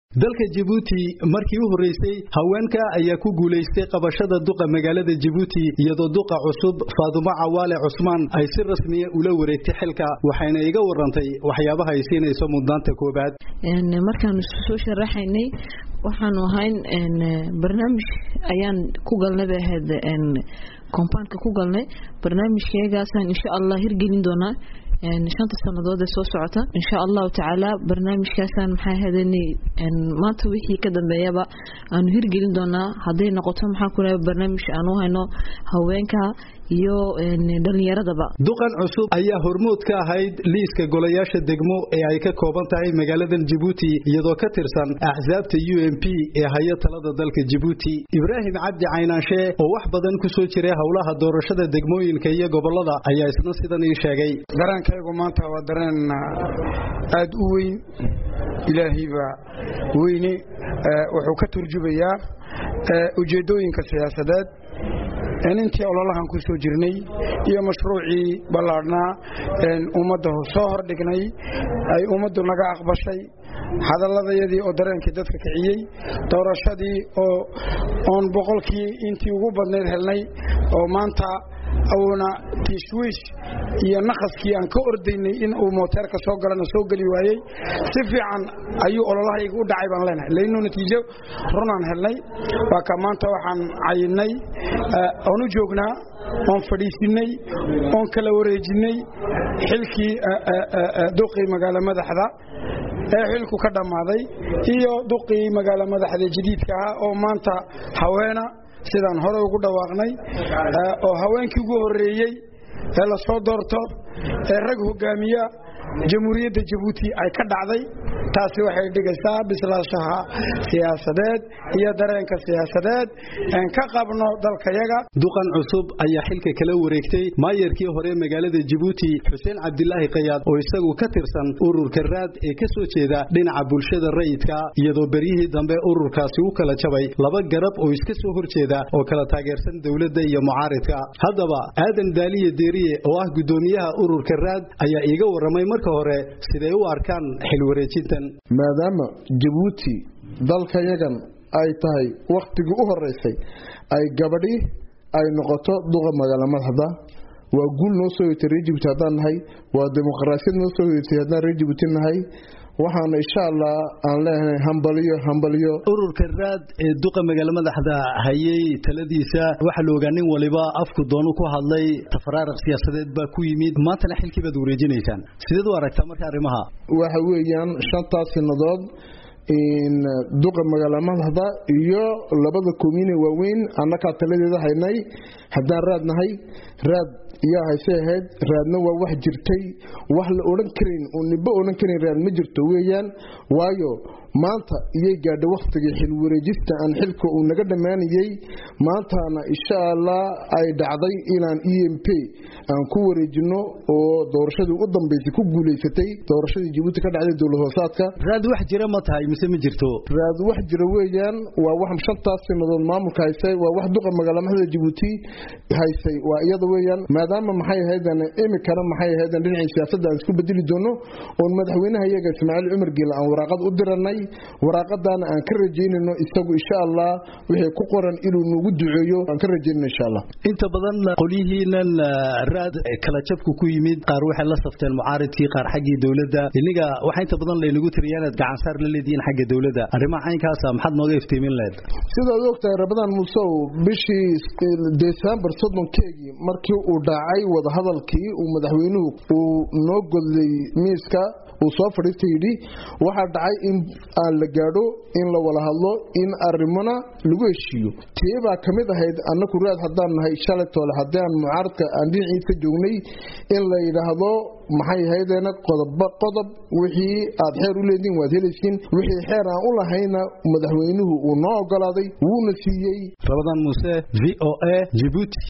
dalka jabuuti markii u horreysay haweenka ayaa ku guulaystay qabashada duqa magaalada jabuuti iyadoo duqa cusub faadumo cawaale cusmaan ay si rasmiya ula wareegtay xilka waxayna iga warantay waxyaabaha ay siinayso mudnaanta koobaad markaanu soo sharaxaynay waxaanu ahayn barnaamij ayaan ku galnay bay ahayd compoundka ku galnay barnaamijkeegaasaan insha allah hirgelin doonaa shanta sanadood ee soo socota insha allahu tacaala barnaamijkaasaan maxaa ahaydn maanta wixii ka dambeeyaba aanu hirgelin doonaa hadday noqoto maxaa ku barnaamij aanu hayno haweenka iyo dhalinyaradaba duqan cusub ayaa hormood ka ahayd liiska golayaasha degmo ee ay ka kooban tahay magaaladan jabuuti iyadoo ka tirsan axsaabta u m p ee haya talada dalka jabuuti ibraahim cabdi caynaanshe oo wax badan ku soo jiray howlaha doorashada degmooyinka iyo gobolada ayaa isna sidan ii sheegay dareenkaygu maanta waa dareen aad u weyn ilaahaybaa weyne wuxuu ka turjubayaa ujeeddooyinka siyaasadeed intii ololahan ku soo jirnay iyo mashruucii ballaadhnaa ummadda soo hordhignay ay ummaddu naga aqbashay hadalladayadii oo dareenkii dadka kiciyey doorashadii oo oon boqolkii intii ugu badnayd helnay oo maanta uuna tiishwiish iyo naqaskii aan ka ordaynay in uu mooteerka soo galana soo geli waayey si fiican ayuu ololahayga u dhacay baan leenahay laynuu natiijo runaan helnay waa ka maanta waxaan cayinnay oon u joognaa oon fadhiisinnay oon kala wareejinnay xilkii duqii magaalo madaxda ee xilku ka dhammaaday iyo duqii magaalo madaxda jadiidka ahaa oo maanta haweena sidaan hore ugu dhawaaqnay oo haweenkii ugu horreeyey ee la soo doorto ee rag hogaamiya jamhuuriyadda jabuuti ay ka dhacday taasi waxay dhigaysaa bislaashaha siyaasadeed iyo dareenka siyaasadeed een ka qabno dalkayaga duqan cusub ayaa xilka kala wareegtay maayarkii hore magaalada jabuuti xuseen cabdilaahi kayaad oo isagu ka tirsan ururka raad ee ka soo jeeda dhinaca bulshada rayidka iyadoo beryihii dambe ururkaasi u kala jabay laba garab oo iska soo horjeeda oo kala taageersan dowladda iyo mucaaridka haddaba aadan daaliye deeriye oo ah guddoomiyaha ururka raad ayaa iiga warramay marka hore siday u arkaan xil wareejintan maadaama jabuuti dalkayagan ay tahay wakhtigii u horeysay ay gabadhi ay noqoto duqa magaalo madaxda waa guul noo soo hoytay reer jibuuti haddaan nahay waa dimuqraasiyad noo soo hoytay haddaan reer jibuuti nahay waxaana insha allah aan leenahay hambaliyo hambaliyo ururka raad ee duqa magaalo madaxda hayay taladiisa waxaa la ogaa nin waliba afku doonu ku hadlay tafaraaraq siyaasadeed baa ku yimid maantana xilkii baad wareejinaysaan sideed u aragtaa marka arrimaha waxa weeyaan shantaas sanadood duqa magaalo madaxda iyo labada komine waaweyn annakaa taladeeda haynay haddaan raad nahay raad yaa hayse ahayd raadna waa wax jirtay wax la odhan karayn oo nibo odhan karayn raad ma jirto weeyaan waayo maanta iyay gaadha wakhtigii xil wareejista aan xilka uu naga dhammaanayey maantaana insha allah ay dhacday inaan e m p aan ku wareejino oo doorashadii u dambaysay ku guulaysatay doorashadii jabuuti ka dhacday dowlad hoosaadka raad wax jira ma tahay mise ma jirto raad wax jira weeyaan waa wax shantaas sanadood maamulka haysay waa wax duqa magaalo madaxda jabuuti haysay waa iyada weeyaan maadaama maxay ahaydan imikana maxay ahaydan dhinacii siyaasadda aan isku bedeli doono oon madaxweynaha iyaga ismaaciil cumar geela aan waraaqad u diranay waraaqadaana aan ka rajaynayno isagu insha allah wixii ku qoran inuu nagu duceeyo aan ka rajaynayno insha allah inta badan qolyihiinan raad kala jabku ku yimid qaar waxay la safteen mucaaridkii qaar xaggii dowladda iniga waxaa inta badan laynagu tiriyaa inaad gacansaar la leedihiin xagga dowladda arrimaha caynkaasa maxaad nooga iftiimin lahayd sidaad ogtahay rabadaan muusow bishii desembar soddonkeegii markii uu dhacay wadahadalkii uu madaxweynuhu uu noo godlay miiska uu soo fadhiista yidhi waxaa dhacay in aan la gaadho in la wada hadlo in arrimona lagu heshiiyo tii baa ka mid ahayd annaku raad haddaan nahay shalaytoole haddii aan mucaaradka aan dhinaciid ka joognay in la yidhaahdo maxay ahaydeena qodobba qodob wixii aad xeer u leediin waad helaysiin wixii xeer aan u lahayna madaxweynuhu uu noo ogolaaday wuuna siiyey rabadaan muuse v o a jibuuti